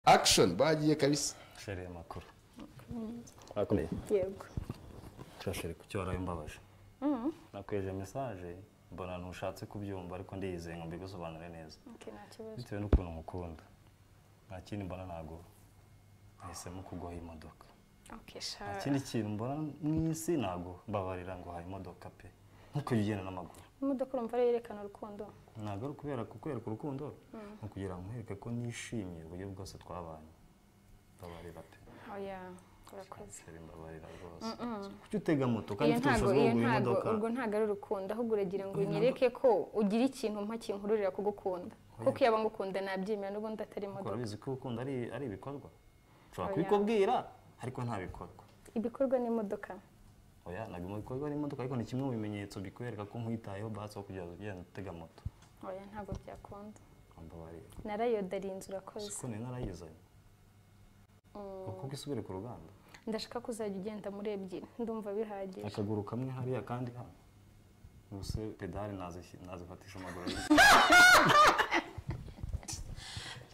akishoni bagiye kabisa shereye makuru Bakomeye. yego Turasheri ku cyo warabimbabaje. nakweje mesaje mbona ntushatse kubyumva ariko ndiyizeye ngo mbigusobanure neza okay, nta kibazo bitewe n'ukuntu nkukunda nta kindi mbona ntabwo nahisemo kuguha imodoka okay, nta sha kindi kintu mbona mu isi ntabwo mbabarira ngo haye imodoka pe nkuko ujya ugenda n'amaguru imodoka urumva ariyo yerekana urukundo ntabwo ari ukubera kukwereka urukundo ni ukugira ngo nkwereke ko nishimiye uburyo bwose twabanye mbabarira pe oya urakoze Shereye, mbabarira rwose kuki utega moto kandi iyo ufite ntago ubushobozi iyo bwo kugura imodoka ntago urwo ntago ari urukundo ahubwo uragira ngo unyereke ko ugira ikintu mpa kinkururira kugukunda kuko iyo ngukunda nabyemera n'ubundi atari Ariko imodoka urabizi ko urukundo ari ari ibikorwa ushobora Oya. kubikubwira ariko nta bikorwa ibikorwa n'imodoka oya ntabwo mu bikorwa n'imodoka ariko ni kimwe mu bimenyetso bikwereka ko nkwitayeho basi aho kugira ngo ugenda utega moto oya ntago byakunda mbabarira narayodariye inzu urakoze siko nari narayizanye kuko isubire ku ruganda ndashaka ko uzajya ugenda muri ebyiri ndumva bihagije akaguru kamwe hariya kandi hano ubuse pedale nazishi- nazifatisha amaguru abiri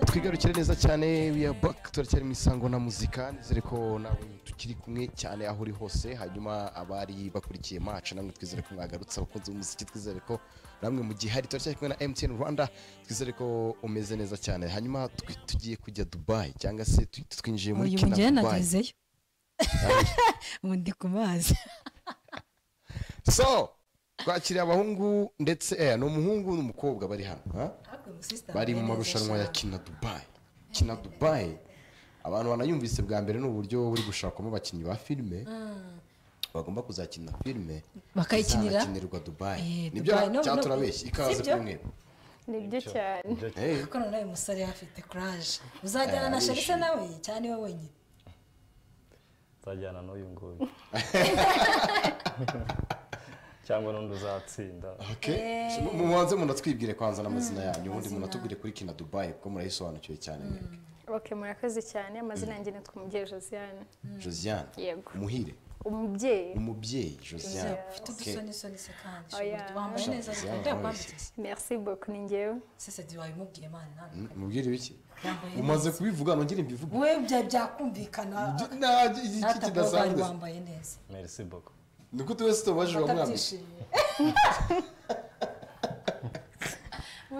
twigarukire neza cyane we are back turacyari mu isango na muzika nizere ko nawe tukiri kumwe cyane aho uri hose hanyuma abari bakurikiye macu namwe twizere ko mwagarutse abakunzi b'umuziki twizere ko namwe mu gihe hari turacyari kumwe na MTN Rwanda twizere ko umeze neza cyane hanyuma twi- tugiye kujya Dubai cyangwa se tu- twinjiye muri uyu Kina mugeni Dubai nagezeyo ubu ndi ku mazi so twakiriye abahungu ndetse eh, ni umuhungu n'umukobwa bari hano ha? bari mu marushanwa ya kina dubayi kina dubayi abantu banayumvise bwa mbere ni uburyo buri gushakamo abakinnyi ba filime bagomba kuzakina filime Bakayikinira? izanakinirwa dubayi Eh, nibyo Dubai, no- cyangwa no- turabeshya ikaze Sibyo? kuri mwe nibyo cyane Eh, kuko noneho uyu musore afite kuraje uzajyana na arishimye. sherisa nawe cyane we wenyine nzajyana n'uyu nguyu cyangwa n'undi uzatsinda okay. Mu- mubanze munatwibwire kwanza n'amazina yanyu ubundi munatubwire kuri kina dubayi kuko murayisobanukiwe cyane mwebwe ok murakoze cyane amazina yanjye nitwa umubyeyi josiane josiane Yego. umuhire umubyeyi umubyeyi josiane ufite Okay. udusonisoni se kandi Oya. shobora- wambaye neza Shaka, ariko shaka. ndakwambitse merci beaucoup ni njyewe sesedi wabimubwiye mana Mm, mubwire biki Yambaye umaze kubivuga nongere mbivuge we bya- byakumvikana Nta- iki natabuwe wari kidasanzwe wambaye neza merci beaucoup ni ko tuwese tubabajije wamwambitse batabyishimiye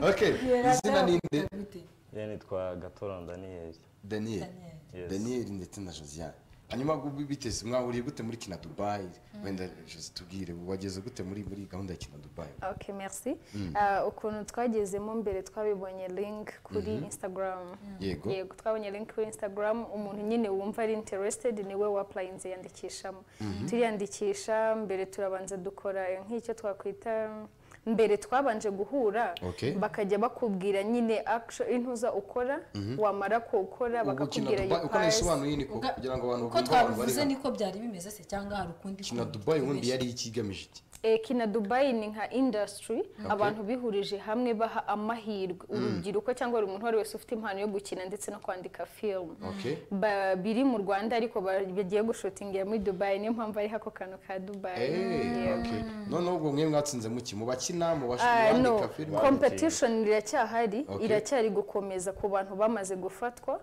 okay izina ni nde bite yewe nitwa gatoron daniyeli daniel Yes. daniel ndetse na josiane hanyuma gu- biteze mwahuriye gute muri kina dubayi wenda jose tubwire wageze gute muri muri gahunda ya kina dubayi ok merci Ah, ukuntu twagezemo mbere twabibonye link kuri instagram Yego. yego twabonye link kuri instagram umuntu nyine wumva ari interested niwe wapurayinze yandikishamo turiyandikisha mbere turabanza dukora nk'icyo twakwita mbere twabanje guhura Okay. bakajya bakubwira nyine action intuza ukora wamara kuwukora ubu kina bakakubwira dubayi iyo uko pasi nayisobanuye niko Uga- kugira ngo abantu uko bumve abantu bari twabivuze hano niko byari bimeze se cyangwa hari ukundi kina kuntu dubayi ubundi twibeshye? yari iki igamije iki Eh, kina dubayi ni nka indasitiri abantu bihurije hamwe baha amahirwe urubyiruko cyangwa buri muntu uwo ari wese ufite impano yo gukina ndetse no kwandika filime Okay. Ba- biri mu rwanda ariko ba- bagiye gushutingira muri dubayi niyo mpamvu ari ako kantu ka dubayi Eh, Yego. okay. noneho ubwo mwe mwatsinze muki mu bakina mu Ah, no bandika filime competition iracyahari Okay. iracyari gukomeza ku bantu bamaze gufatwa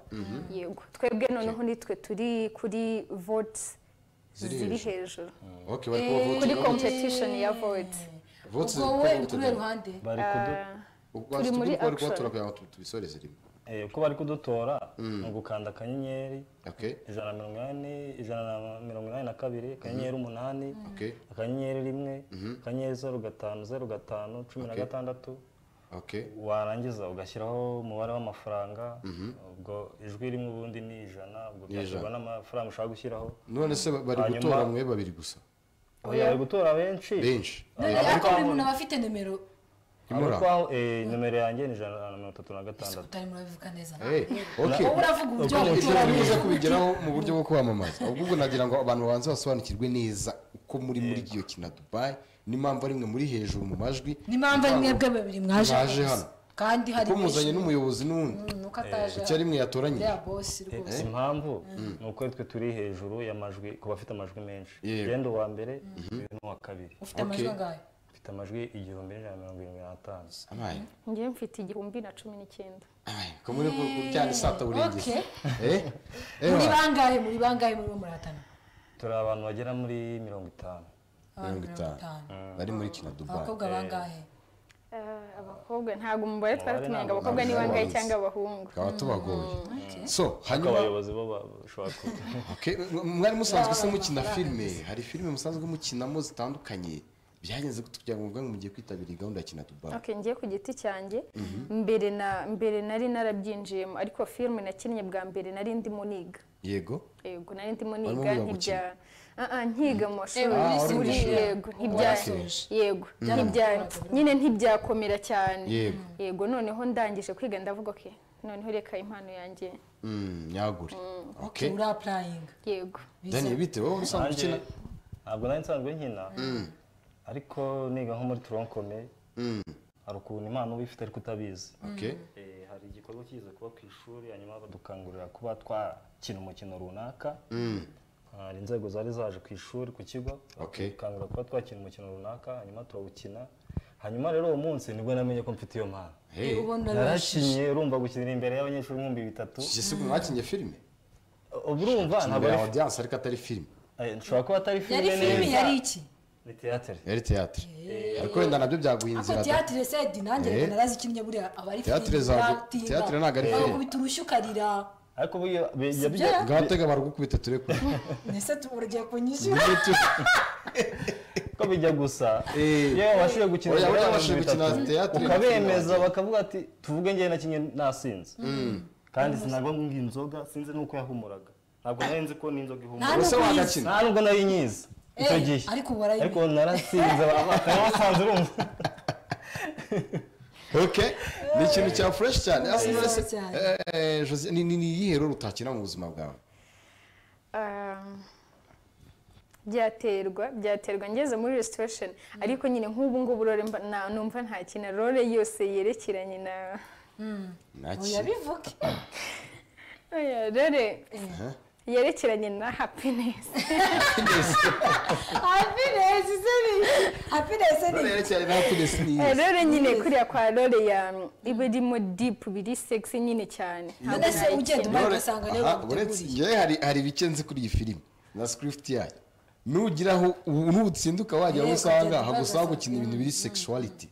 yego twebwe noneho nitwe turi kuri votes Ziri ziri hejuru. hejuru okay bari kubavuga kuri uti- competition ya votes Votes ubwo ziri kuba we uri kuri voted. ruhande bari kudu ubwo turi muri turi kuba action. turakugira ngo tubisoreze rimwe Eh, uko bari kudutora ni ugukanda akanyenyeri okay ijana na mirongo inani ijana na mirongo inani na kabiri akanyenyeri umunani okay akanyenyeri rimwe akanyenyeri zeru gatanu zeru gatanu cumi na Okay. gatandatu okay warangiza ugashyiraho umubare w'amafaranga ubwo ijwi rimwe ubundi ni ijana ubwo Ni ijana. byashyirwa n'amafaranga ushaka gushyiraho none se ba- bari Hanyuma- gutora mwe babiri gusa oya bari gutora benshi benshi ariko buri muntu aba afite nimero Imura. Abitwaho, eh, nomero yanjye ni ijana na mirongo itatu na gatandatu utari murabivuga neza Eh, okay wowe uravuga uburyo Uko wabikora ibyo neza. biza kubigeraho mu buryo bwo kwamamaza ahubwo nagira ngo abantu babanze basobanukirwe neza uko muri muri iyo kina dubayi n'impamvu ari mwe muri hejuru mu majwi n'impamvu ari mwebwe babiri mwaje Mwaje hano hano. kandi hari kuko muzanye n'umuyobozi n'undi umuntu uko ataje icyo ari mwe yatoranyije ya bosi rwose si impamvu ni uko twe turi hejuru y'amajwi ku bafite amajwi menshi Yego. genda uwa mbere uyu ni uwa kabiri ufite amajwi Okay. angahe mfite amajwi igihumbi n'ijana na mirongo irindwi n'atanu amaye njyewe mfite igihumbi na cumi n'icyenda amaye ko muri kuryana isata burengezi eh eh muri bangahe muri bangahe muri bo muratana turi abantu bagera muri mirongo itanu abantu mirongo itanu bari muri kina dubai abakobwa bangahe Eh, abakobwa ntabwo umubare twari Umubare tumenya ngo ntabwo abakobwa ni tumenya. bangahe cyangwa abahungu tukaba tubagoye so ariko hanyuma abayobozi bo bashobora kuba Okay, m- mwari musanzwe se mukina filime hari filime musanzwe mukinamo zitandukanye byagenze kugira ngo mubwangu mugiye kwitabira iyi gahunda ya kina dubai Okay, ngiye ku giti cyanjye mbere na mbere nari narabyinjiyemo ariko filime nakinnye bwa mbere nari ndimo niga yego yego nari ndimo Warimo niga wiga ntibya Ah, ah, nkiga mu mashuri Eh, wari muri mashuri. yego ntibya Warasoje. yego ntibya Byaramukoraga. nyine ntibyakomera cyane Yego. yego noneho ndangije kwiga ndavuga ko noneho reka impano yanjye Mm, nyagure okay uri apurayinga yego daniel bite wowe usanzwe nanjye ukina ntabwo nari nsanzwe nkina ariko niga nko muri toronkome hari ukuntu impano uba uyifite ariko utabizi okay Eh, hari igikorwa kiza kuba ku ishuri hanyuma badukangurira kuba twakina umukino runaka hari inzego zari zaje ku ishuri ku kigo Okay. bakangurira kuba twakina umukino runaka hanyuma turawukina hanyuma rero uwo munsi nibwo namenye ko mfite iyo mpano hey ubona narakinye urumva gukinira imbere y'abanyeshuri ibihumbi bitatu je se mwakinye filime ubu urumva ntabwo imbere ya ari audience ariko atari filime eh, nshobora kuba atari yari filime filime yari neza iki ni teyatere yari théâtre ariko wenda nabyo byaguye ako inzira da tiyatire sedi nanjye reka Eh. narazikinnye buriya aba ari Théâtre zago- théâtre ntabwo ari filime. kubita urushyi ukarira ariko ubu iyo- bi- Si ya bijya byo? ngaho tega baragukubita turekure mbese tu- uragiye kunyishyura Nibe tu- ko bijya gusa Eh. iyo wabashije gukina Oya, oya, imbere y'abantu wabashije gukina bitatu, theatre, ukabemeza bakina. bakavuga ati tuvuge njyewe nakinye nasinze kandi sinagwa ngo inzoga sinzi nuko yahumuraga ntabwo nari nzi ko n'inzoga Nta ihumura ese nubwo yize. wagakina nta nubwo nari nyizi icyo Eh, gihe ariko warayimenye. ariko narasinze bakaba basanze urumva okay ni ikintu cya fresh cyane Asi Neza wese- cyane. eh, Jose- ni ni- ni iyihe rero utakina mu buzima bwawe Ah, byaterwa byaterwa ngeze muri restoration ariko nyine nk'ubu ngubu rore mba- na- numva nta kintu rore yose yerekeranye na naki muyabivuge Oya, rore yerekeranye na happiness hapinesi se ni iki hapinesi ni iki yerekeranye na happiness ni iyihe? Eh, rore nyine kuriya kwa rore ya iba irimo deep biri sexy nyine cyane Ntabwo mbese nta ugenda kintu- umara None- ugasanga rero aha, baguteguriye. uretse njyewe hari hari ibike nzi kuri iyi filime na script yayo nugira aho nutsinduka wajya aho Yego, usanga ugenda hagusaba ubaza. gukina ibintu biri sexuality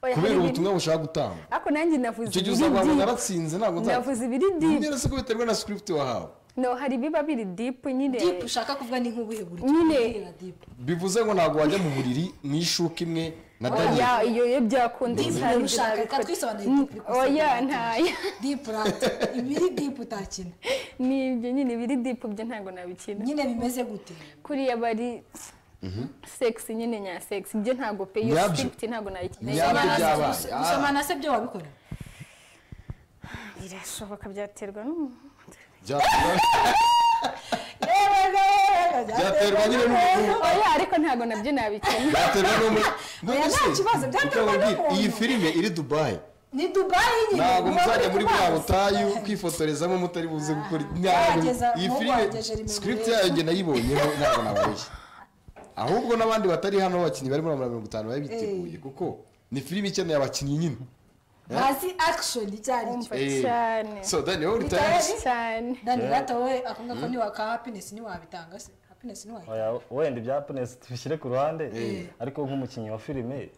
Oya, hari kubera ibiri- ubutumwa bushaka gutanga ariko nanjye navuze icyo gihe ibiri uzaba deep. naratsinze ntabwo navuze ibiri deep nzabwira se ko biterwa na script wahawe no hari ibiba biri deep nyine dipu ushaka kuvuga ni nk'ubuhe buryo Nyine. Ubwira dipu bivuze ngo ntabwo wajya mu buriri mu ishuka imwe na daniel oya iyo iyo byakunda Deep sinari ushaka, reka nabikora. twisobanurire Mm, deep, oya twisobanurire. ntayo dipu rati ibiri dipu utakina nibyo nyine ibiri dipu byo ntabwo nabikina nyine bimeze gute kuriya bari sexy nyine nya sexy ibyo ntabwo pe iyo Nyabyo. script ntabwo nayikina Nyabyo Gusomana se- byabaye. gus- gusomana se byo wabikora birashoboka byaterwa n'umuntu Bya- byaterwa nyine n'umuntu oya ariko ntabwo nabyo nabikina byaterwa n'umuntu Oya, nta kibazo, byaterwa n'umuntu. iyi filime iri dubayi ni dubayi nyine ntabwo muba muzajya muri bwa kubaza. butayu kwifotorezamo mutari buze gukora ntabwo Bageza- iyi mu filime Rwanda, Jeremy script Burera. yayo njye nayibonyeho ntabwo nabarushye ahubwo n'abandi batari hano b'abakinnyi bari muri mirongo itanu bari biteguye kuko ni filime ikeneye abakinnyi nyine bazi akishoni icyo ari cyo umva Eh, cyane so dani wowe Bitari- utabizi cyane dani rata wowe ako ngako niwa ka hapinesi ntiwabitanga se hapinesi ntiwayitanga Oya, wenda ibya happiness tubishyire ku ruhande ariko nk'umukinnyi wa filime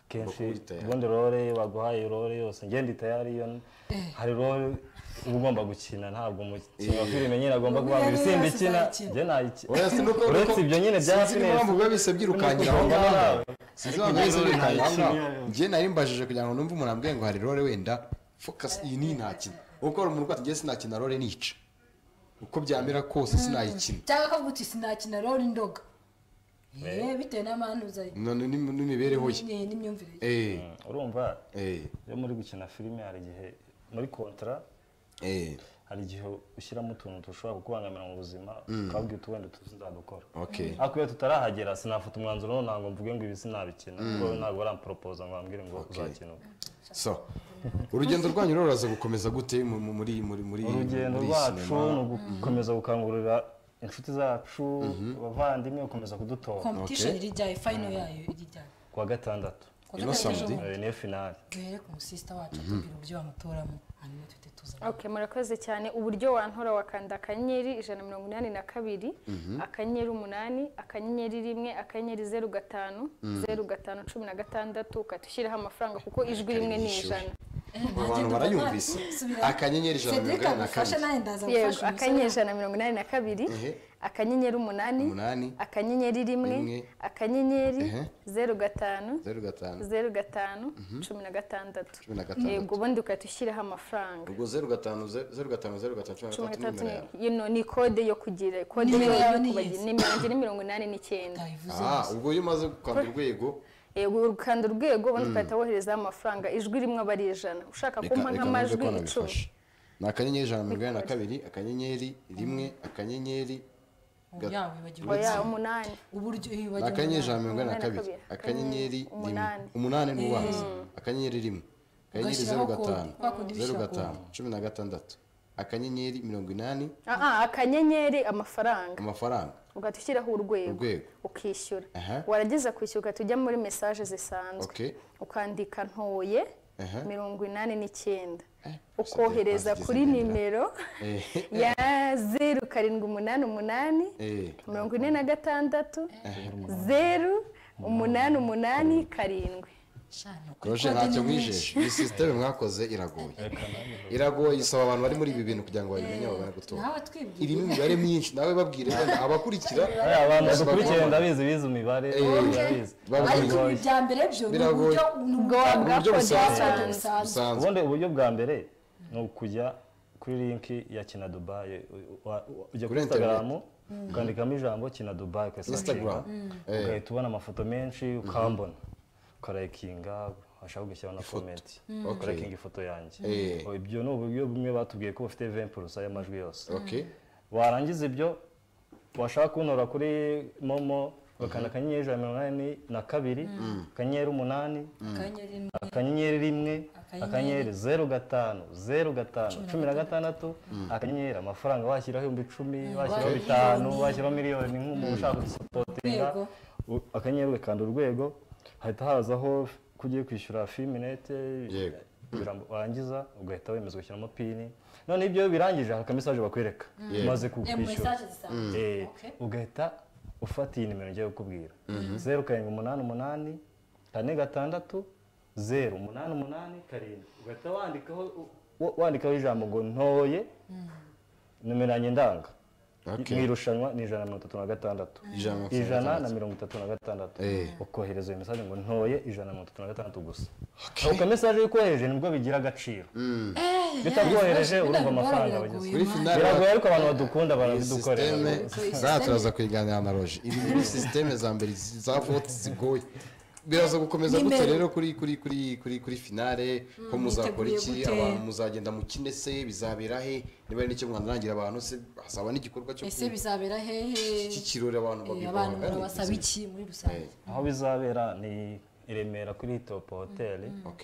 akenshi Bakubita tayari. ubundi role baguhaye role yose ngende tayari iyo hari role uba ugomba gukina ntabwo umukinnyi wa filime nyine agomba kuba Ubu mbere simba yari ikina yazakina. njye nayikina oya sinuko uretse ibyo nyine bya sinzi impamvu happiness biba bisa byirukankira aho ngaho sinzi impamvu biba bisa byirukankira aho ngaho njye nari mbajije kugira ngo numve umuntu ambwiye ngo hari role wenda focus iyi ni ntakina kuko hari umuntu rwose njye sinakina role nica uko byamera kose sinayikina cyangwa akavuga uti sinakina roli ndoga Eh, bitewe n'amahano uzayi none n'im- n'imibereho ye Ni- n'imyumvire ye Eh, urumva eh, iyo muri gukina filime hari igihe muri kontra eh, hari igihe ushyiramo utuntu dushobora kukubangamira mu buzima ukabwira uti wenda tuzadukora okay ariko iyo tutarahagera sinafata umwanzuro noneho ntabwo mvuge ngo ibi sinabikina kuko ntabwo baramporopoza ngo bambwire ngo uzakina ubu so urugendo rwanyu rero ruraza gukomeza gute mu- mu- muri muri muri urugendo muri rwacu cinema? ni ugukomeza gukangurira inshuti zacu abavandimwe gukomeza kudutora kompetishoni iri ryayo fayino yayo iri ryayo kuwa gatandatu Kuwa Ino gatandatu samedi? ejo Eh, niyo finale duhere ku musisita wacu tubwire uburyo bamutoramo hanyuma tuhite tuza ok murakoze cyane uburyo wantora wakanda akanyenyeri ijana na mirongo inani na kabiri akanyenyeri umunani akanyenyeri rimwe akanyenyeri zeru gatanu zeru gatanu cumi na gatandatu ukahita ushyiraho amafaranga kuko ijwi rimwe ni ijana abo bantu barayumvise akanyenyeri ijana na mirongo inani na agufashe kabiri nawe ndaza yego gufasha akanyenyeri umusore ijana na mirongo inani na kabiri Ehe. akanyenyeri umunani Umunani. akanyenyeri rimwe Rimwe. akanyenyeri Ehe. zeru gatanu zeru gatanu zeru gatanu cumi na gatandatu cumi na gatandatu. yego ubundi ukahita ushyiraho amafaranga ubwo zeru gatanu zeru zeru gatanu zeru gatanu cumi na cumi na gatandatu nimero gatandatu yawe ni- yino ni kode yo kugira kode yo Nimero yawe ni kubagira iyihe? nimero yanjye ni mirongo inani n'icyenda utayivuze aha ubwo iyo umaze gukanda urwego yego ukanda urwego ubundi ugahita woherezaho amafaranga ijwi rimwe aba ari ijana ushaka kumpa reka numve nk'amajwi ko icumi nabifashe ni akanyenyeri ijana na mirongo inani na kabiri akanyenyeri rimwe akanyenyeri gat- yawe wibagirwa oya umunani uburyo ni akanyenyeri ijana na wibagirwa mirongo inani na Umunani na kabiri kabiri. akanyenyeri Akanyenyeri rimwe umunani. umunani ni ubanza akanyenyeri rimwe akanyenyeri zeru Ugashyiraho kode. gatanu Kwa kode zeru ubishyira gatanu cumi na gatandatu akanyenyeri mirongo inani Ah, ah, akanyenyeri amafaranga amafaranga ugahita ushyiraho urwego Urwego. ukishyura Aha. warangiza kwishyura ugahita ujya muri mesaje zisanzwe Okay. ukandika ntoye Aha. mirongo inani n'icyenda Eh, ukohereza bazigize kuri ngendera. nimero Eh, ya zeru karindwi umunani umunani eh, mirongo ine na gatandatu zeru umunani umunani karindwi Shano, kuri roje kode ntacyo ni nyinshi. mwijeje iyi sisiteme mwakoze iragoye iragoye isaba abantu bari muri ibi bintu kugira ngo babimenye babone gutora nawe twibwire irimo imibare myinshi nawe babwire wenda abakurikira Eh, abantu bose bakurikirana bagomba- ndabizi bize imibare ndabizi ariko babwire ibi bya mbere byo ni Biragoye. uburyo ni uburyo uburyo busanzwe busanzwe. busanzwe ubundi uburyo bwa mbere ni ukujya kuri linki ya kina dubayi u- wa- u- Kuri ujya kuri instagram ukandikamo ijambo kina dubayi Instagram. Eh. ugahita ubona amafoto menshi ukambona ukarayikinga washaka ugashyiraho na komenti Okay. ukarayikinga ifoto yanjye Eh. Oh, ibyo ni uburyo bumwe batubwiye ko bufite 20 purusa y'amajwi yose ok warangiza ibyo washaka kuntora kuri momo ugakanda akanyenyeri ijana na mirongo inani na kabiri akanyenyeri umunani akanyenyeri rimwe, akanyenyeri rimwe Akanyenyeri. akanyenyeri zeru gatanu zeru gatanu cumi na gatandatu akanyenyeri amafaranga washyiraho ibihumbi icumi washyiraho bitanu washyiraho miliyoni nk'umuntu ushaka gusipotinga Urwego. U- akanyenyeri ugakanda urwego hahita hazaho ko ugiye kwishyura fiminete Yego. warangiza ugahita wemeza ugashyiramo pini noneho ibyo birangije hari akamesaje bakwereka umaze eh, mu kukwishyura mesaje zisanzwe Eh, Okay. ugahita ufata iyi nimero ngiye kukubwira zeru karindwi umunani umunani kane gatandatu zeru umunani umunani karindwi ugahita wandikaho wa- wandikaho ijambo ngo ntoye nomero yanjye ndanga Ok. mu irushanwa ni ijana na mirongo itatu na gatandatu Ijana na mirongo itatu na ijana na mirongo itatu na gatandatu Eh. ukohereza iyo mesaje ngo ntoye ijana na mirongo itatu na gatandatu gusa ako mesaje y'ukohereje nibwo bigira agaciro bitakohereje urumva amafaranga bageze kuri finale biragoye ariko abantu badukunda iyi barabidukorera sisiteme Dukorera. zaha turaza kuyiganira na roje ibi ni sisiteme za mbere za vote zigoye biraza gukomeza gutya Nimero. rero kuri kuri kuri kuri kuri finale ko muzakora iki biteguye gute? abantu muzagenda mu kine se bizabera he niba hari n'icyo mwandangira abantu se hazaba n'igikorwa cyo ese bizabera hehe cy'ikirori abantu Eh, abantu murabasaba babibona iki muri rusange aho bizabera ni i remera kuri topo hoteli ok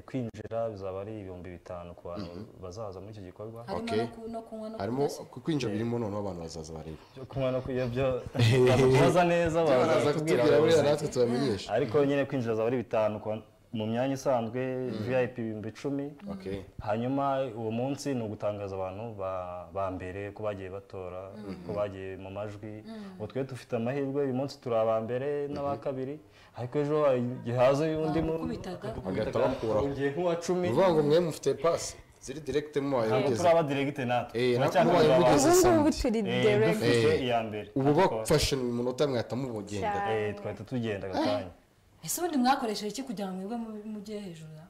kwinjira bizaba ari ibihumbi bitanu ku bantu bazaza muri icyo gikorwa harimo Okay. no ku- no kunywa no harimo kurya ku- kwinjira birimo noneho abantu bazaza bareba byo kunywa no kurya byo baza neza baraza kutubwira baza kutubwira buriya abayobozi. natwe tubamenyesha ariko nyine kwinjira bizaba ari bitanu ku bantu- mu myanya isanzwe vip ibihumbi icumi ok hanyuma uwo munsi ni ugutangaza abantu ba- ba mbere ko bagiye batora ko bagiye mu majwi ubu twe dufite amahirwe uyu munsi turi aba mbere n'aba kabiri ariko ejo igihe haza undi mu- Bamukubitaga. Bagahita bamukuraho. ugiye nk'uwa cumi ni ukuvuga ngo mwe mufite pasi ziri direkite mu ntabwo bayobozi turaba diregite natwe Eh, turacyakora ntabwo abantu. mubayobozi. ubu ngubu Samedi. turi Eh, direct dufite Eh. iya mbere ubu Ariko, bafashe mu minota mwahita mubugendera cyane eh, twahita tugenda agakanya ese ubundi mwakoresheje iki kugira ngo mwebwe mu- mujye hejuru ya-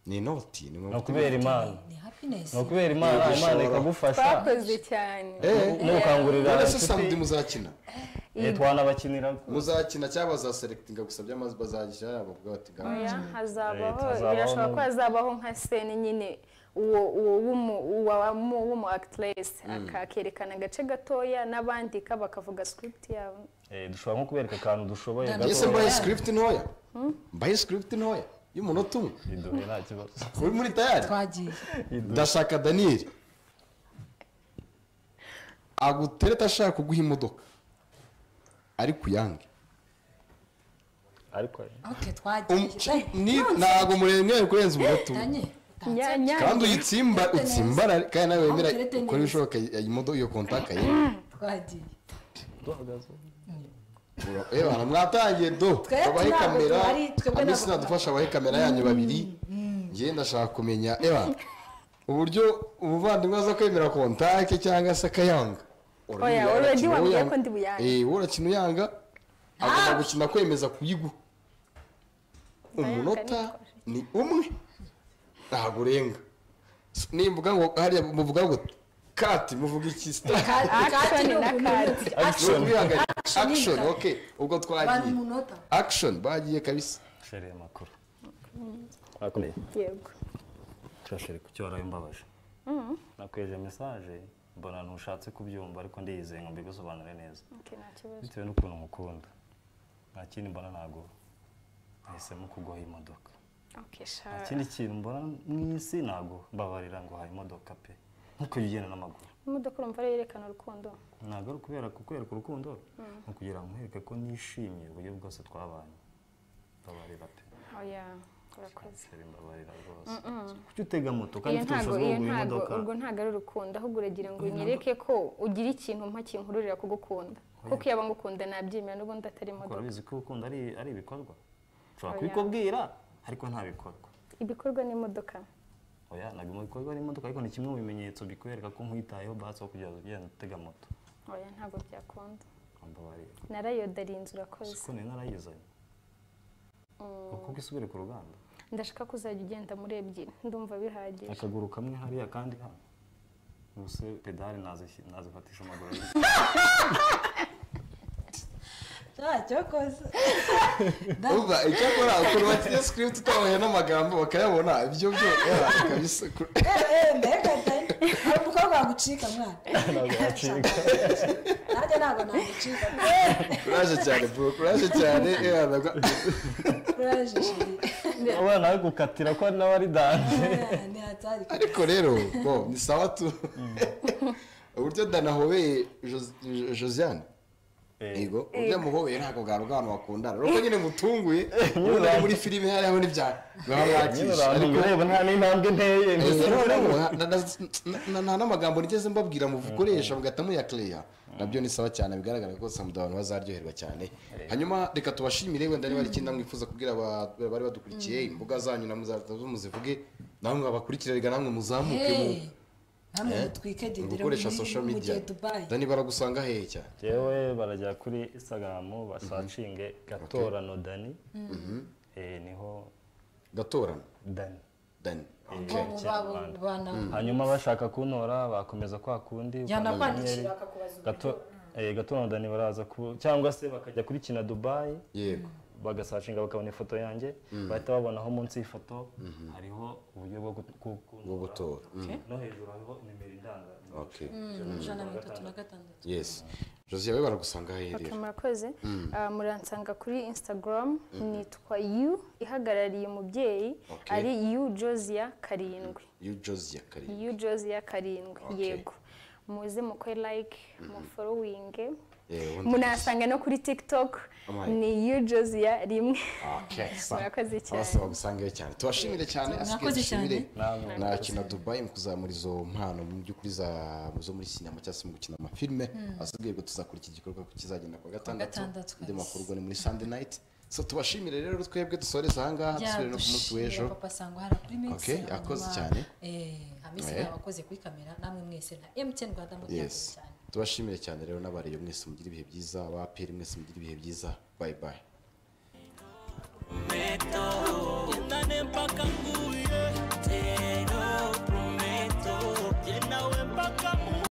ni inoti ni ni inoti ukubera imana ni happiness ni ukubera imana Yego, imana ishobora. ikagufasha twakoze cyane n'ukangurira none se samedi inshuti muzakina eh, twanabakinira muzakina cyangwa bazaserekitinga gusa by'amazi bazajya bavuga bati ngaho oya hazabaho Eh, hazabaho birashoboka no- ko hazabaho nka seni nyine uwo uwo w'umu- uwa- w'umu- w'umu akitiresi akerekana agace gatoya n'abandika bakavuga sikiputi yabo Eh, dushobora nko kubereka akantu dushoboye Ndabona. mbese gato mbaye sikiripiti ntoya mbaye sikiripiti ntoya y'umunota umwe biduhe nta kibazo uri muri tayari twagiye ndashaka daniyeli agutereta ashaka kuguha imodoka ariko uyange ariko ok Um- twagiye ni ntabwo muremwe kurenza umuto tanye Nyanya. kandi uyitsimba utsimba kandi nawe wemera Ntuturete neza. ukora ibishoboka imodoka iyo kontaka ye twagiye duhagaze Ewa, mwatangiye do Twe abahe ntabwo kamera duhari, twebwe ntabwo amisi nadufasha abahe kamera yanyu babiri ngewe ndashaka kumenya ewa uburyo umuvandimwe aza kwemera kontake cyangwa se akayanga Oya, Urabibona, already urakina wambwiye uyanga. ko ndi buyange. Eh, wowe urakina uyanga agomba gukina kwemeza kuyiguha umunota ni umwe ntabwo urenga nimvuga ngo hariya muvuga ngo kati muvuga iki sitari kati ni na umuntu kati. action action Action. okay ubwo abantu twagiye umunota action bagiye kabisa shere makuru akomeye yego turashere ku cyo warabimbabaje nakweje message mbona ntushatse kubyumva ariko ndiyizeye ngo mbigusobanure neza Okay, nta kibazo bitewe n'ukuntu mukunda nta kindi mbona ntago nahisemo kuguha imodoka Okay, nta sha- kindi kintu mbona mu isi ntago mbabarira ngo ha imodoka pe nkuko ugenda n'amaguru imodoka urumva ariyo yerekana urukundo ntabwo ari ukubera kukwereka urukundo ni ukugira ngo nkwereke ko nishimiye uburyo bwose twabanye mbabarira pe oya urakoze shere mbabarira rwose kuki utega moto kandi iyo ufite ntago ubushobozi iyo bwo kugura imodoka ntago urwo ntago ari urukundo ahubwo uragira ngo unyereke ko ugira ikintu mpa kinkururira kugukunda kuko iyo ngukunda nabyemera n'ubundi atari Kuko imodoka urabizi ko urukundo ari ari ibikorwa ushobora Oya. kubikubwira ariko nta bikorwa ibikorwa n'imodoka oya ntabwo mu bikorwa n'imodoka ariko ni kimwe mu bimenyetso bikwereka ko nkwitayeho basi aho kugira ngo ugenda utega moto oya ntabwo byakunda mbabarira narayodariye inzu urakoze siko nari narayizanye kuko isubire ku ruganda ndashaka ko uzajya ugenda muri ebyiri ndumva bihagije akaguru kamwe hariya kandi hano ubuse pedale nazishyi- nazifatisha amaguru abiri cyakoze uba icyakora ukuntu bakiye script utabahe n'amagambo bakayabona ibyo byo era kabisa ku- mbega dani hari umukobwa wagucika mwana ntabwo yacika nanjye ntabwo nagucika kuraje cyane bro kuraje cyane era nabwo kuraje shiri uba nawe gukatira ko nawe ari danje ntihatari ariko rero bo ni sawa tu uburyo danahobeye Jos- Jo- Josiane yego uburyo amuhobeye ntabwo bwari bw'abantu bakundana urabona ko nyine mutunguye ubundi ari muri filime hariho n'ibyaha baba nyine mwakisha urantunga ariko ureba nta n'intambwe nteye Eh, mbese rero nta- nta- nta- nta n'amagambo nigeze mbabwira mukoresha mugahita muyakereya nabyo ni sawa cyane bigaragara ko samuda abantu bazaryoherwa cyane hanyuma reka tubashimire wenda niba hari ikindi mwifuza kubwira aba- bari badukurikiye imbuga zanyu na muzaza muzivuge namwe abakurikira reka namwe muzamuke mu- hamwe Eh? mutwike mu dindira gukoresha social media dubayi dani baragusanga hehe cyane yewe barajya kuri instagram basacinge gatorano dani Eh, niho gatorana dani dani bo mu babo bana hanyuma bashaka kuntora bakomeza kwa kundi jyana ukanda kwandikira akanyenyeri. bakakubaza Gato- eh, gatorano dani baraza ku cyangwa se bakajya kuri kina dubayi yego bagasacinga bakabona ifoto yanjye bahita babonaho munsi y'ifoto hariho uburyo bwo gu- ku- bwo kuntora gutora Mm, no hejuru hariho nimero indanga okay ijana na mirongo itatu na gatandatu yes josie we baragusanga hehe Okay, rero murakoze Ah, muransanga kuri instagram nitwa yu ihagarariye umubyeyi Okay. ari yu josia karindwi you josie kariya yu josia karindwi Okay. yego muze mukore like muforowinge Eh, ubundi- munasanga no kuri tiktok Amahirwe. ni yu josia rimwe Murakoze murakoze cyane. bagusangaye cyane tubashimire cyane asigaye Mwakoze dushimire Namwe. na kina dubayi mu kuzamura izo mpano mu by'ukuri za- zo muri sinema cyangwa se mu gukina amafilme asigaye ko tuzakora iki gikorwa ko kizagenda ku wa gatandatu gatandatu, andi guys. makuru ubwo ni muri sunday night so tubashimire rero twebwe dusoreze ahangaha dusubire no ku munsi w'ejo yadushimira papa sangwa hara kuri minsi Okay, yakoze cyane. hamisi Eh. yabakoze kuri kamera namwe mwese na emutiyeni rwanda mutyakoze yes cyane tubashimire cyane rero n'abariyo mwese mugire ibihe byiza abaperi mwese mugire ibihe byiza bye bye